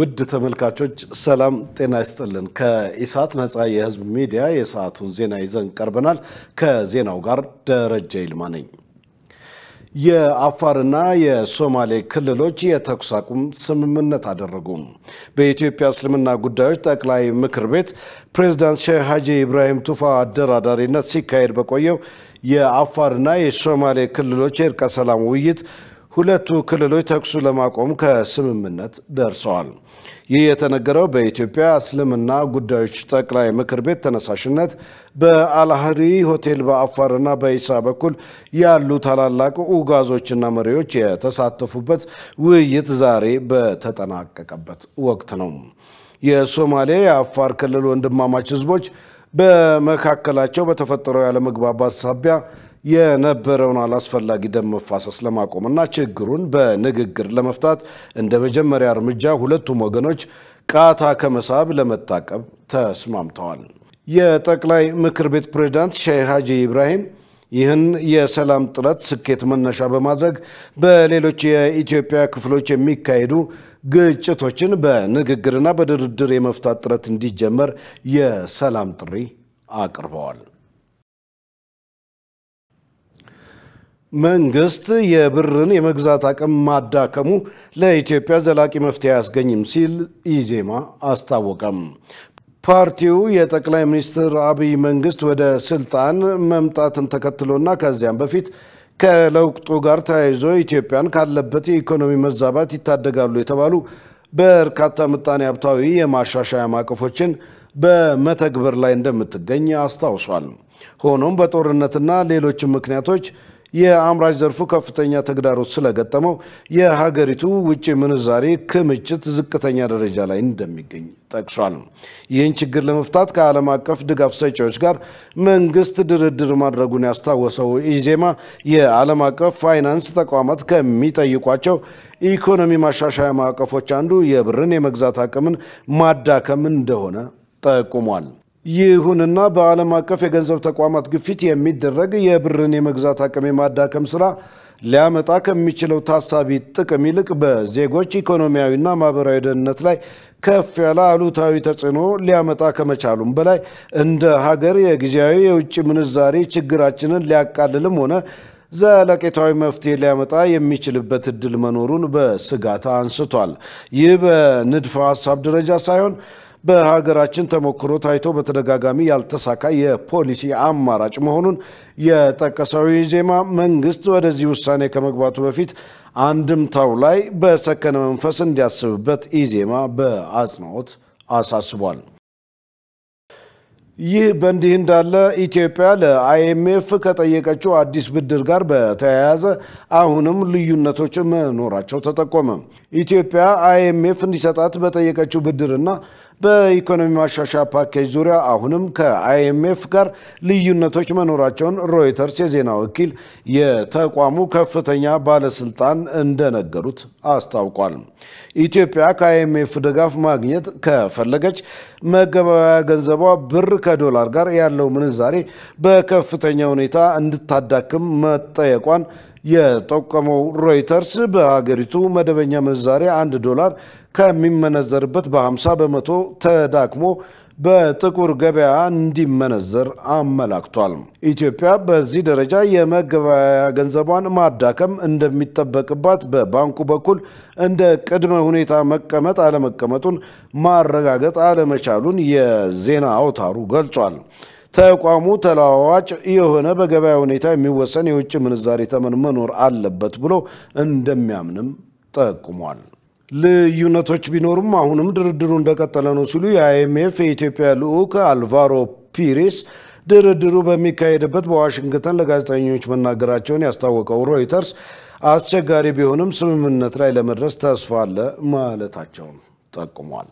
ውድ ተመልካቾች ሰላም ጤና ይስጥልን። ከኢሳት ነፃ የህዝብ ሚዲያ የሰዓቱን ዜና ይዘን ቀርበናል። ከዜናው ጋር ደረጀ ይልማ ነኝ። የአፋርና የሶማሌ ክልሎች የተኩስ አቁም ስምምነት አደረጉ። በኢትዮጵያ እስልምና ጉዳዮች ጠቅላይ ምክር ቤት ፕሬዝዳንት ሼህ ሀጂ ኢብራሂም ቱፋ አደራዳሪነት ሲካሄድ በቆየው የአፋርና የሶማሌ ክልሎች የእርቀ ሰላም ውይይት ሁለቱ ክልሎች ተኩሱ ለማቆም ከስምምነት ደርሰዋል። ይህ የተነገረው በኢትዮጵያ እስልምና ጉዳዮች ጠቅላይ ምክር ቤት ተነሳሽነት በአልአህሪ ሆቴል በአፋርና በኢሳ በኩል ያሉ ታላላቅ ኡጋዞችና መሪዎች የተሳተፉበት ውይይት ዛሬ በተጠናቀቀበት ወቅት ነው። የሶማሌ የአፋር ክልል ወንድማማች ህዝቦች በመካከላቸው በተፈጠረው ያለመግባባት ሳቢያ የነበረውን አላስፈላጊ ደም መፋሰስ ለማቆምና ችግሩን በንግግር ለመፍታት እንደ መጀመሪያ እርምጃ ሁለቱም ወገኖች ቃታ ከመሳብ ለመታቀብ ተስማምተዋል። የጠቅላይ ምክር ቤት ፕሬዝዳንት ሼህ ሀጂ ኢብራሂም ይህን የሰላም ጥረት ስኬት መነሻ በማድረግ በሌሎች የኢትዮጵያ ክፍሎች የሚካሄዱ ግጭቶችን በንግግርና በድርድር የመፍታት ጥረት እንዲጀመር የሰላም ጥሪ አቅርበዋል። መንግስት የብርን የመግዛት አቅም ማዳከሙ ለኢትዮጵያ ዘላቂ መፍትሄ አያስገኝም ሲል ኢዜማ አስታወቀም። ፓርቲው የጠቅላይ ሚኒስትር አብይ መንግስት ወደ ስልጣን መምጣትን ተከትሎና ከዚያም በፊት ከለውጡ ጋር ተያይዞ ኢትዮጵያን ካለበት የኢኮኖሚ መዛባት ይታደጋሉ የተባሉ በርካታ ምጣኔ ሀብታዊ የማሻሻያ ማዕቀፎችን በመተግበር ላይ እንደምትገኝ አስታውሷል። ሆኖም በጦርነትና ሌሎችም ምክንያቶች የአምራች ዘርፉ ከፍተኛ ተግዳሮት ስለገጠመው የሀገሪቱ ውጭ ምንዛሬ ክምችት ዝቅተኛ ደረጃ ላይ እንደሚገኝ ጠቅሷል። ይህን ችግር ለመፍታት ከዓለም አቀፍ ድጋፍ ሰጪዎች ጋር መንግስት ድርድር ማድረጉን ያስታወሰው ኢዜማ የዓለም አቀፍ ፋይናንስ ተቋማት ከሚጠይቋቸው ኢኮኖሚ ማሻሻያ ማዕቀፎች አንዱ የብርን የመግዛት አቅምን ማዳከም እንደሆነ ጠቁሟል። ይሁንና በዓለም አቀፍ የገንዘብ ተቋማት ግፊት የሚደረግ የብርን የመግዛት አቅም የማዳከም ስራ ሊያመጣ ከሚችለው ታሳቢ ጥቅም ይልቅ በዜጎች ኢኮኖሚያዊና ማህበራዊ ደህንነት ላይ ከፍ ያለ አሉታዊ ተጽዕኖ ሊያመጣ ከመቻሉም በላይ እንደ ሀገር የጊዜያዊ የውጭ ምንዛሬ ችግራችንን ሊያቃልልም ሆነ ዘለቄታዊ መፍትሄ ሊያመጣ የሚችልበት እድል መኖሩን በስጋት አንስቷል። ይህ በንድፈ ሀሳብ ደረጃ ሳይሆን በሀገራችን ተሞክሮ ታይቶ በተደጋጋሚ ያልተሳካ የፖሊሲ አማራጭ መሆኑን የጠቀሰው ኢዜማ መንግስት ወደዚህ ውሳኔ ከመግባቱ በፊት አንድምታው ላይ በሰከነ መንፈስ እንዲያስብበት ኢዜማ በአጽንኦት አሳስቧል። ይህ በእንዲህ እንዳለ ኢትዮጵያ ለአይኤምኤፍ ከጠየቀችው አዲስ ብድር ጋር በተያያዘ አሁንም ልዩነቶች መኖራቸው ተጠቆመ። ኢትዮጵያ አይኤምኤፍ እንዲሰጣት በጠየቀችው ብድርና በኢኮኖሚ ማሻሻያ ፓኬጅ ዙሪያ አሁንም ከአይኤምኤፍ ጋር ልዩነቶች መኖራቸውን ሮይተርስ የዜና ወኪል የተቋሙ ከፍተኛ ባለስልጣን እንደነገሩት አስታውቋል። ኢትዮጵያ ከአይኤምኤፍ ድጋፍ ማግኘት ከፈለገች መገበያያ ገንዘቧ ብር ከዶላር ጋር ያለው ምንዛሬ በከፍተኛ ሁኔታ እንድታዳክም መጠየቋን የጠቆመው ሮይተርስ በሀገሪቱ መደበኛ ምንዛሬ አንድ ዶላር ከሚመነዘርበት በ50 በመቶ ተዳክሞ በጥቁር ገበያ እንዲመነዘር አመላክቷል። ኢትዮጵያ በዚህ ደረጃ የመገበያያ ገንዘቧን ማዳከም እንደሚጠበቅባት በባንኩ በኩል እንደ ቅድመ ሁኔታ መቀመጥ አለመቀመጡን ማረጋገጥ አለመቻሉን የዜና አውታሩ ገልጿል። ተቋሙ ተለዋዋጭ የሆነ በገበያ ሁኔታ የሚወሰን የውጭ ምንዛሬ ተመን መኖር አለበት ብሎ እንደሚያምንም ጠቁሟል። ልዩነቶች ቢኖሩም አሁንም ድርድሩ እንደቀጠለ ነው ሲሉ የአይኤምኤፍ የኢትዮጵያ ልዑክ አልቫሮ ፒሬስ ድርድሩ በሚካሄድበት በዋሽንግተን ለጋዜጠኞች መናገራቸውን ያስታወቀው ሮይተርስ አስቸጋሪ ቢሆንም ስምምነት ላይ ለመድረስ ተስፋ አለ ማለታቸውን ጠቁሟል።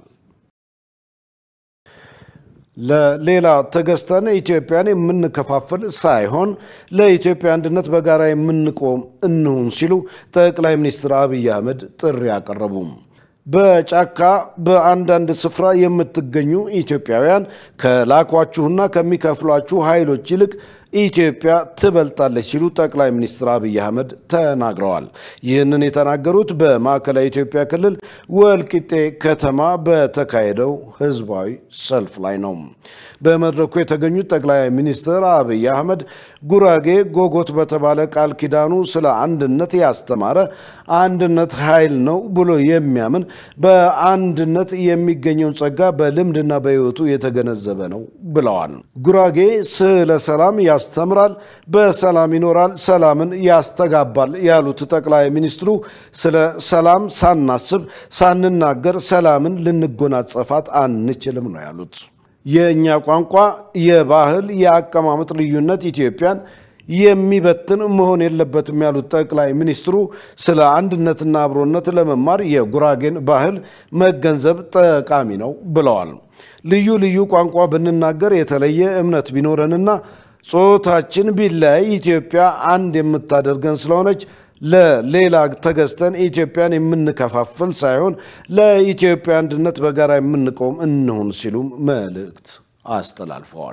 ለሌላ ተገዝተን ኢትዮጵያን የምንከፋፍል ሳይሆን ለኢትዮጵያ አንድነት በጋራ የምንቆም እንሁን ሲሉ ጠቅላይ ሚኒስትር አብይ አህመድ ጥሪ አቀረቡ። በጫካ በአንዳንድ ስፍራ የምትገኙ ኢትዮጵያውያን ከላኳችሁና ከሚከፍሏችሁ ኃይሎች ይልቅ ኢትዮጵያ ትበልጣለች ሲሉ ጠቅላይ ሚኒስትር አብይ አህመድ ተናግረዋል። ይህንን የተናገሩት በማዕከላዊ ኢትዮጵያ ክልል ወልቂጤ ከተማ በተካሄደው ህዝባዊ ሰልፍ ላይ ነው። በመድረኩ የተገኙት ጠቅላይ ሚኒስትር አብይ አህመድ ጉራጌ ጎጎት በተባለ ቃል ኪዳኑ ስለ አንድነት ያስተማረ አንድነት ኃይል ነው ብሎ የሚያምን በአንድነት የሚገኘውን ጸጋ በልምድና በሕይወቱ የተገነዘበ ነው ብለዋል። ጉራጌ ስለ ሰላም ያስተምራል፣ በሰላም ይኖራል፣ ሰላምን ያስተጋባል ያሉት ጠቅላይ ሚኒስትሩ ስለ ሰላም ሳናስብ ሳንናገር ሰላምን ልንጎናጸፋት አንችልም ነው ያሉት። የእኛ ቋንቋ፣ የባህል፣ የአቀማመጥ ልዩነት ኢትዮጵያን የሚበትን መሆን የለበትም ያሉት ጠቅላይ ሚኒስትሩ ስለ አንድነትና አብሮነት ለመማር የጉራጌን ባህል መገንዘብ ጠቃሚ ነው ብለዋል። ልዩ ልዩ ቋንቋ ብንናገር የተለየ እምነት ቢኖረንና ጾታችን ቢለያይ ኢትዮጵያ አንድ የምታደርገን ስለሆነች ለሌላ ተገዝተን ኢትዮጵያን የምንከፋፍል ሳይሆን ለኢትዮጵያ አንድነት በጋራ የምንቆም እንሁን ሲሉም መልእክት አስተላልፈዋል።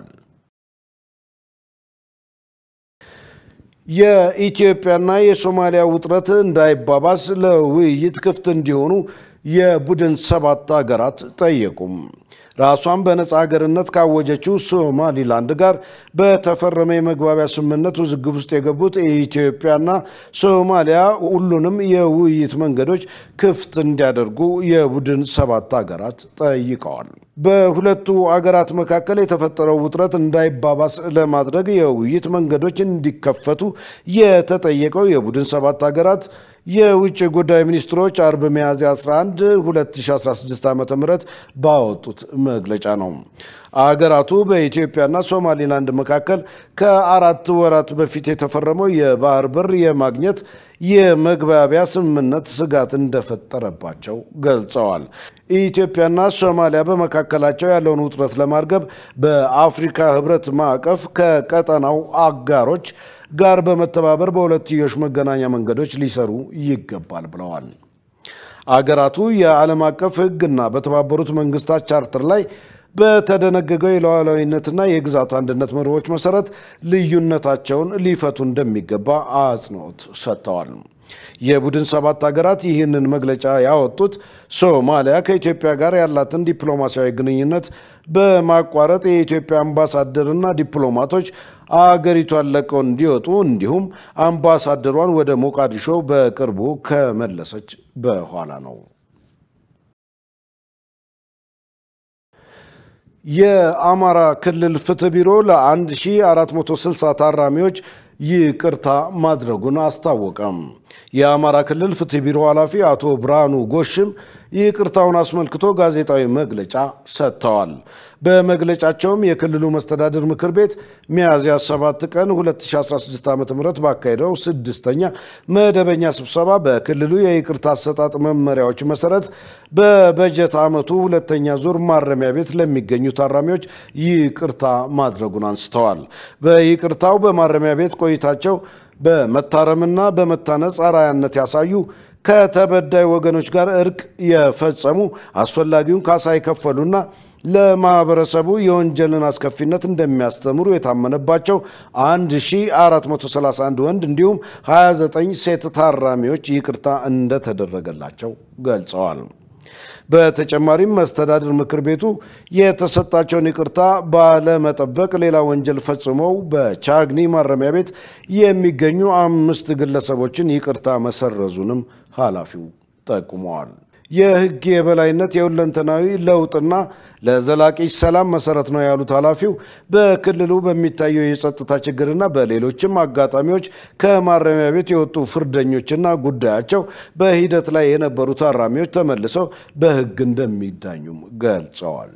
የኢትዮጵያና የሶማሊያ ውጥረት እንዳይባባስ ለውይይት ክፍት እንዲሆኑ የቡድን ሰባት ሀገራት ጠየቁም። ራሷን በነፃ ሀገርነት ካወጀችው ሶማሊላንድ ጋር በተፈረመ የመግባቢያ ስምምነት ውዝግብ ውስጥ የገቡት ኢትዮጵያና ሶማሊያ ሁሉንም የውይይት መንገዶች ክፍት እንዲያደርጉ የቡድን ሰባት ሀገራት ጠይቀዋል። በሁለቱ አገራት መካከል የተፈጠረው ውጥረት እንዳይባባስ ለማድረግ የውይይት መንገዶች እንዲከፈቱ የተጠየቀው የቡድን ሰባት ሀገራት የውጭ ጉዳይ ሚኒስትሮች አርብ ሚያዝያ 11 2016 ዓ ም ባወጡት መግለጫ ነው። አገራቱ በኢትዮጵያና ሶማሊላንድ መካከል ከአራት ወራት በፊት የተፈረመው የባህር በር የማግኘት የመግባቢያ ስምምነት ስጋት እንደፈጠረባቸው ገልጸዋል። ኢትዮጵያና ሶማሊያ በመካከላቸው ያለውን ውጥረት ለማርገብ በአፍሪካ ሕብረት ማዕቀፍ ከቀጠናው አጋሮች ጋር በመተባበር በሁለትዮሽ መገናኛ መንገዶች ሊሰሩ ይገባል ብለዋል። አገራቱ የዓለም አቀፍ ሕግና በተባበሩት መንግስታት ቻርተር ላይ በተደነገገው የሉዓላዊነትና የግዛት አንድነት መርሆች መሰረት ልዩነታቸውን ሊፈቱ እንደሚገባ አጽንኦት ሰጥተዋል። የቡድን ሰባት ሀገራት ይህንን መግለጫ ያወጡት ሶማሊያ ከኢትዮጵያ ጋር ያላትን ዲፕሎማሲያዊ ግንኙነት በማቋረጥ የኢትዮጵያ አምባሳደርና ዲፕሎማቶች አገሪቷን ለቀው እንዲወጡ እንዲሁም አምባሳደሯን ወደ ሞቃዲሾ በቅርቡ ከመለሰች በኋላ ነው። የአማራ ክልል ፍትህ ቢሮ ለ1460 ታራሚዎች ይቅርታ ማድረጉን አስታወቀም። የአማራ ክልል ፍትህ ቢሮ ኃላፊ አቶ ብርሃኑ ጎሽም ይቅርታውን አስመልክቶ ጋዜጣዊ መግለጫ ሰጥተዋል። በመግለጫቸውም የክልሉ መስተዳድር ምክር ቤት ሚያዝያ 7 ቀን 2016 ዓ ም ባካሄደው ስድስተኛ መደበኛ ስብሰባ በክልሉ የይቅርታ አሰጣጥ መመሪያዎች መሰረት በበጀት ዓመቱ ሁለተኛ ዙር ማረሚያ ቤት ለሚገኙ ታራሚዎች ይቅርታ ማድረጉን አንስተዋል። በይቅርታው በማረሚያ ቤት ቆይታቸው በመታረምና በመታነጽ አርአያነት ያሳዩ ከተበዳይ ወገኖች ጋር እርቅ የፈጸሙ አስፈላጊውን ካሳ የከፈሉና ለማህበረሰቡ የወንጀልን አስከፊነት እንደሚያስተምሩ የታመነባቸው 1431 ወንድ እንዲሁም 29 ሴት ታራሚዎች ይቅርታ እንደተደረገላቸው ገልጸዋል። በተጨማሪም መስተዳድር ምክር ቤቱ የተሰጣቸውን ይቅርታ ባለመጠበቅ ሌላ ወንጀል ፈጽመው በቻግኒ ማረሚያ ቤት የሚገኙ አምስት ግለሰቦችን ይቅርታ መሰረዙንም ኃላፊው ጠቁመዋል። የሕግ የበላይነት የሁለንተናዊ ለውጥና ለዘላቂ ሰላም መሰረት ነው ያሉት ኃላፊው በክልሉ በሚታየው የጸጥታ ችግርና በሌሎችም አጋጣሚዎች ከማረሚያ ቤት የወጡ ፍርደኞችና ጉዳያቸው በሂደት ላይ የነበሩ ታራሚዎች ተመልሰው በሕግ እንደሚዳኙም ገልጸዋል።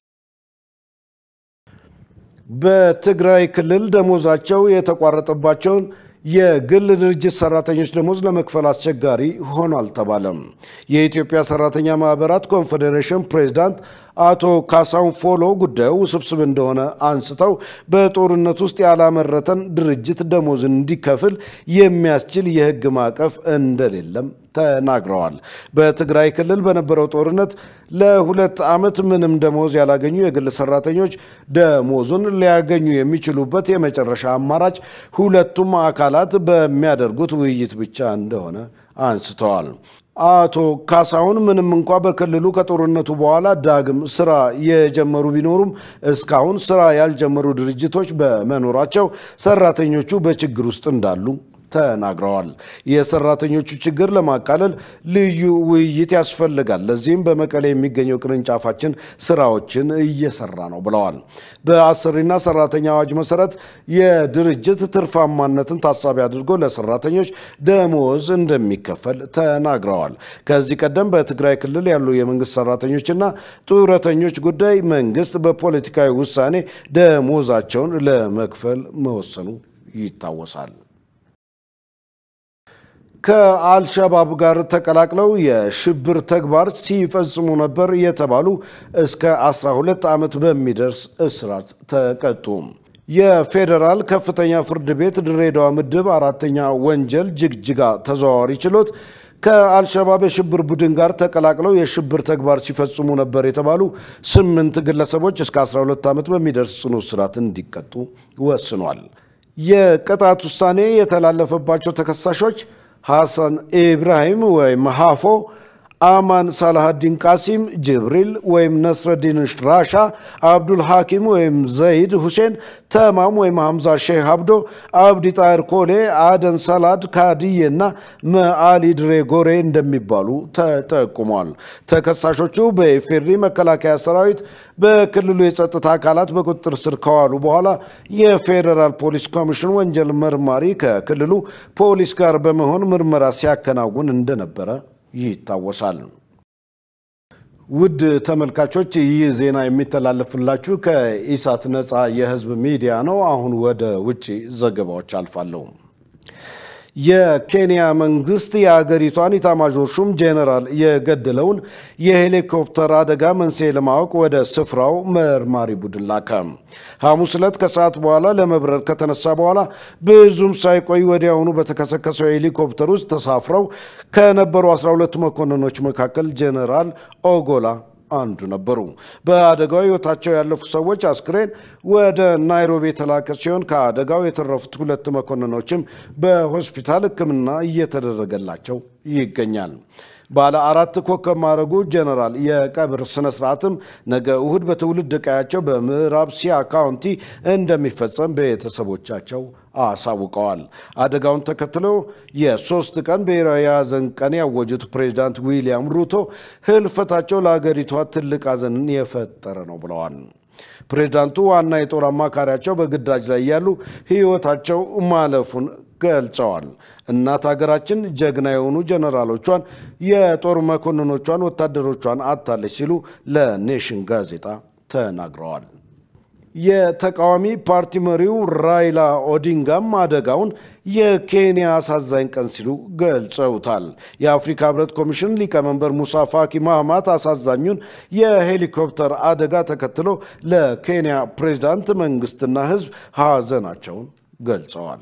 በትግራይ ክልል ደሞዛቸው የተቋረጠባቸውን የግል ድርጅት ሰራተኞች ደሞዝ ለመክፈል አስቸጋሪ ሆኗል ተባለም። የኢትዮጵያ ሰራተኛ ማህበራት ኮንፌዴሬሽን ፕሬዝዳንት አቶ ካሳሁን ፎሎ ጉዳዩ ውስብስብ እንደሆነ አንስተው በጦርነት ውስጥ ያላመረተን ድርጅት ደሞዝ እንዲከፍል የሚያስችል የሕግ ማዕቀፍ እንደሌለም ተናግረዋል። በትግራይ ክልል በነበረው ጦርነት ለሁለት ዓመት ምንም ደሞዝ ያላገኙ የግል ሰራተኞች ደሞዙን ሊያገኙ የሚችሉበት የመጨረሻ አማራጭ ሁለቱም አካላት በሚያደርጉት ውይይት ብቻ እንደሆነ አንስተዋል። አቶ ካሳሁን ምንም እንኳ በክልሉ ከጦርነቱ በኋላ ዳግም ስራ የጀመሩ ቢኖሩም እስካሁን ስራ ያልጀመሩ ድርጅቶች በመኖራቸው ሰራተኞቹ በችግር ውስጥ እንዳሉ ተናግረዋል። የሰራተኞቹ ችግር ለማቃለል ልዩ ውይይት ያስፈልጋል። ለዚህም በመቀሌ የሚገኘው ቅርንጫፋችን ስራዎችን እየሰራ ነው ብለዋል። በአሰሪና ሰራተኛ አዋጅ መሰረት የድርጅት ትርፋማነትን ታሳቢ አድርጎ ለሰራተኞች ደሞዝ እንደሚከፈል ተናግረዋል። ከዚህ ቀደም በትግራይ ክልል ያሉ የመንግስት ሰራተኞችና ጡረተኞች ጉዳይ መንግስት በፖለቲካዊ ውሳኔ ደሞዛቸውን ለመክፈል መወሰኑ ይታወሳል። ከአልሸባብ ጋር ተቀላቅለው የሽብር ተግባር ሲፈጽሙ ነበር የተባሉ እስከ 12 ዓመት በሚደርስ እስራት ተቀጡ። የፌዴራል ከፍተኛ ፍርድ ቤት ድሬዳዋ ምድብ አራተኛ ወንጀል ጅግጅጋ ተዘዋዋሪ ችሎት ከአልሸባብ የሽብር ቡድን ጋር ተቀላቅለው የሽብር ተግባር ሲፈጽሙ ነበር የተባሉ ስምንት ግለሰቦች እስከ 12 ዓመት በሚደርስ ጽኑ እስራት እንዲቀጡ ወስኗል። የቅጣት ውሳኔ የተላለፈባቸው ተከሳሾች ሐሰን ኢብራሂም ወይም ሃፎ፣ አማን ሳላሃዲን ቃሲም፣ ጅብሪል ወይም ነስረዲን ራሻ፣ አብዱል ሐኪም ወይም ዘይድ ሁሴን፣ ተማም ወይም ሐምዛ ሼህ አብዶ፣ አብዲ ጣይር ኮሌ፣ አደን ሰላድ ካድዬ እና መአሊ ድሬ ጎሬ እንደሚባሉ ተጠቁሟል። ተከሳሾቹ በኢፌድሪ መከላከያ ሰራዊት በክልሉ የጸጥታ አካላት በቁጥጥር ስር ከዋሉ በኋላ የፌዴራል ፖሊስ ኮሚሽን ወንጀል መርማሪ ከክልሉ ፖሊስ ጋር በመሆን ምርመራ ሲያከናውን እንደነበረ ይታወሳል። ውድ ተመልካቾች ይህ ዜና የሚተላለፍላችሁ ከኢሳት ነፃ የህዝብ ሚዲያ ነው። አሁን ወደ ውጭ ዘገባዎች አልፋለሁ። የኬንያ መንግስት የአገሪቷን ኢታማዦር ሹም ጄኔራል የገደለውን የሄሊኮፕተር አደጋ መንስኤ ለማወቅ ወደ ስፍራው መርማሪ ቡድን ላከ። ሐሙስ ዕለት ከሰዓት በኋላ ለመብረር ከተነሳ በኋላ ብዙም ሳይቆይ ወዲያውኑ በተከሰከሰው ሄሊኮፕተር ውስጥ ተሳፍረው ከነበሩ 12 መኮንኖች መካከል ጄኔራል ኦጎላ አንዱ ነበሩ። በአደጋው ህይወታቸው ያለፉ ሰዎች አስክሬን ወደ ናይሮቢ የተላከ ሲሆን ከአደጋው የተረፉት ሁለት መኮንኖችም በሆስፒታል ሕክምና እየተደረገላቸው ይገኛል። ባለ አራት ኮከብ ማዕረጉ ጀነራል የቀብር ስነ ስርዓትም ነገ እሁድ በትውልድ ቀያቸው በምዕራብ ሲያ ካውንቲ እንደሚፈጸም ቤተሰቦቻቸው አሳውቀዋል። አደጋውን ተከትሎ የሶስት ቀን ብሔራዊ የሐዘን ቀን ያወጁት ፕሬዚዳንት ዊሊያም ሩቶ ህልፈታቸው ለአገሪቷ ትልቅ ሐዘንን የፈጠረ ነው ብለዋል። ፕሬዚዳንቱ ዋና የጦር አማካሪያቸው በግዳጅ ላይ ያሉ ህይወታቸው ማለፉን ገልጸዋል። እናት ሀገራችን ጀግና የሆኑ ጀነራሎቿን፣ የጦር መኮንኖቿን፣ ወታደሮቿን አታለች ሲሉ ለኔሽን ጋዜጣ ተናግረዋል። የተቃዋሚ ፓርቲ መሪው ራይላ ኦዲንጋም አደጋውን የኬንያ አሳዛኝ ቀን ሲሉ ገልጸውታል። የአፍሪካ ህብረት ኮሚሽን ሊቀመንበር ሙሳ ፋኪ ማህማት አሳዛኙን የሄሊኮፕተር አደጋ ተከትሎ ለኬንያ ፕሬዝዳንት መንግስትና ህዝብ ሀዘናቸውን ገልጸዋል።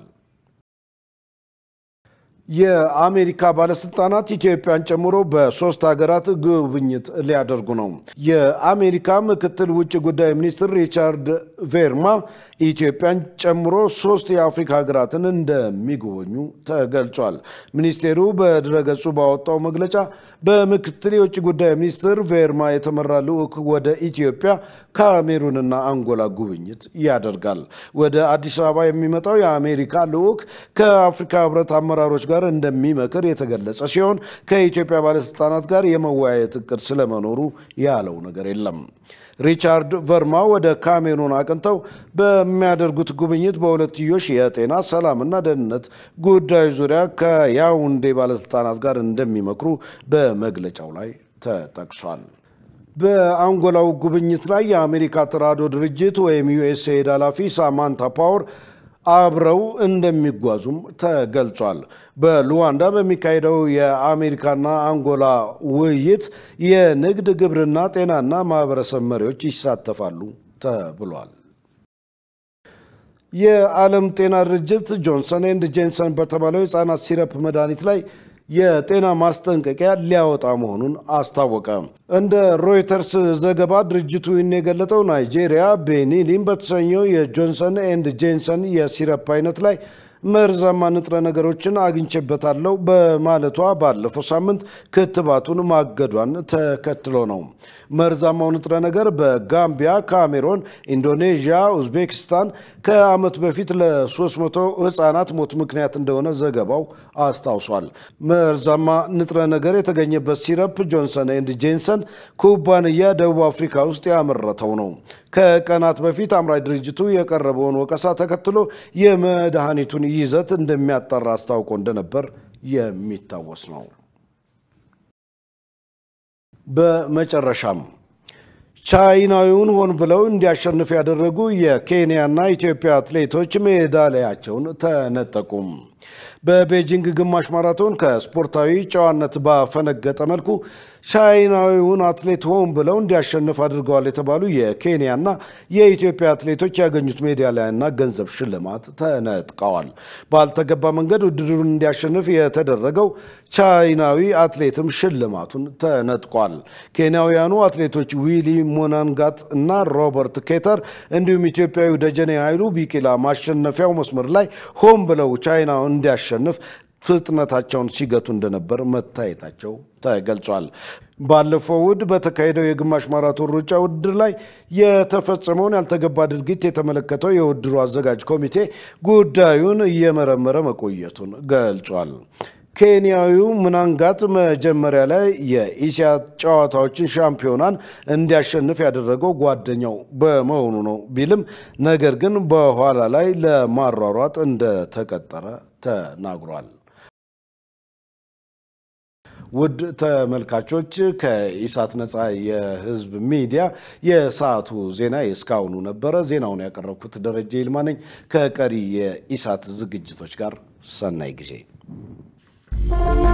የአሜሪካ ባለስልጣናት ኢትዮጵያን ጨምሮ በሶስት ሀገራት ጉብኝት ሊያደርጉ ነው። የአሜሪካ ምክትል ውጭ ጉዳይ ሚኒስትር ሪቻርድ ቬርማ ኢትዮጵያን ጨምሮ ሶስት የአፍሪካ ሀገራትን እንደሚጎበኙ ተገልጿል። ሚኒስቴሩ በድረገጹ ባወጣው መግለጫ በምክትል የውጭ ጉዳይ ሚኒስትር ቬርማ የተመራ ልዑክ ወደ ኢትዮጵያ፣ ካሜሩንና አንጎላ ጉብኝት ያደርጋል። ወደ አዲስ አበባ የሚመጣው የአሜሪካ ልዑክ ከአፍሪካ ህብረት አመራሮች ጋር እንደሚመክር የተገለጸ ሲሆን ከኢትዮጵያ ባለስልጣናት ጋር የመወያየት እቅድ ስለመኖሩ ያለው ነገር የለም። ሪቻርድ ቨርማ ወደ ካሜሩን አቅንተው በሚያደርጉት ጉብኝት በሁለትዮሽ የጤና ሰላምና ደህንነት ጉዳዮች ዙሪያ ከያውንዴ ባለስልጣናት ጋር እንደሚመክሩ በመግለጫው ላይ ተጠቅሷል። በአንጎላው ጉብኝት ላይ የአሜሪካ ተራድኦ ድርጅት ወይም ዩኤስኤድ ኃላፊ ሳማንታ ፓወር አብረው እንደሚጓዙም ተገልጿል። በሉዋንዳ በሚካሄደው የአሜሪካና አንጎላ ውይይት የንግድ፣ ግብርና፣ ጤናና ማህበረሰብ መሪዎች ይሳተፋሉ ተብሏል። የዓለም ጤና ድርጅት ጆንሰን ኤንድ ጄንሰን በተባለው የህፃናት ሲረፕ መድኃኒት ላይ የጤና ማስጠንቀቂያ ሊያወጣ መሆኑን አስታወቀ። እንደ ሮይተርስ ዘገባ ድርጅቱ ይህን የገለጠው ናይጄሪያ ቤኒሊን በተሰኘው የጆንሰን ኤንድ ጄንሰን የሲረፕ አይነት ላይ መርዛማ ንጥረ ነገሮችን አግኝቼበታለሁ በማለቷ ባለፈው ሳምንት ክትባቱን ማገዷን ተከትሎ ነው። መርዛማው ንጥረ ነገር በጋምቢያ፣ ካሜሮን፣ ኢንዶኔዥያ፣ ኡዝቤክስታን ከዓመት በፊት ለ300 ህፃናት ሞት ምክንያት እንደሆነ ዘገባው አስታውሷል። መርዛማ ንጥረ ነገር የተገኘበት ሲረፕ ጆንሰን ኤንድ ጄንሰን ኩባንያ ደቡብ አፍሪካ ውስጥ ያመረተው ነው። ከቀናት በፊት አምራች ድርጅቱ የቀረበውን ወቀሳ ተከትሎ የመድኃኒቱን ይዘት እንደሚያጣራ አስታውቆ እንደነበር የሚታወስ ነው። በመጨረሻም ቻይናዊውን ሆን ብለው እንዲያሸንፍ ያደረጉ የኬንያና ኢትዮጵያ አትሌቶች ሜዳሊያቸውን ተነጠቁም። በቤጂንግ ግማሽ ማራቶን ከስፖርታዊ ጨዋነት ባፈነገጠ መልኩ ቻይናዊውን አትሌት ሆን ብለው እንዲያሸንፍ አድርገዋል የተባሉ የኬንያና የኢትዮጵያ አትሌቶች ያገኙት ሜዳሊያና ገንዘብ ሽልማት ተነጥቀዋል። ባልተገባ መንገድ ውድድሩን እንዲያሸንፍ የተደረገው ቻይናዊ አትሌትም ሽልማቱን ተነጥቋል። ኬንያውያኑ አትሌቶች ዊሊ ሞናንጋት እና ሮበርት ኬተር እንዲሁም ኢትዮጵያዊ ደጀኔ ኃይሉ ቢቂላ ማሸነፊያው መስመር ላይ ሆን ብለው ቻይናውን እንዲያሸንፍ ፍጥነታቸውን ሲገቱ እንደነበር መታየታቸው ተገልጿል። ባለፈው እሁድ በተካሄደው የግማሽ ማራቶን ሩጫ ውድድር ላይ የተፈጸመውን ያልተገባ ድርጊት የተመለከተው የውድድሩ አዘጋጅ ኮሚቴ ጉዳዩን እየመረመረ መቆየቱን ገልጿል። ኬንያዊው ምናንጋት መጀመሪያ ላይ የኢሲያ ጨዋታዎችን ሻምፒዮናን እንዲያሸንፍ ያደረገው ጓደኛው በመሆኑ ነው ቢልም ነገር ግን በኋላ ላይ ለማሯሯጥ እንደተቀጠረ ተናግሯል። ውድ ተመልካቾች ከኢሳት ነፃ የህዝብ ሚዲያ የሰዓቱ ዜና የእስካሁኑ ነበረ። ዜናውን ያቀረብኩት ደረጀ ይልማ ነኝ። ከቀሪ የኢሳት ዝግጅቶች ጋር ሰናይ ጊዜ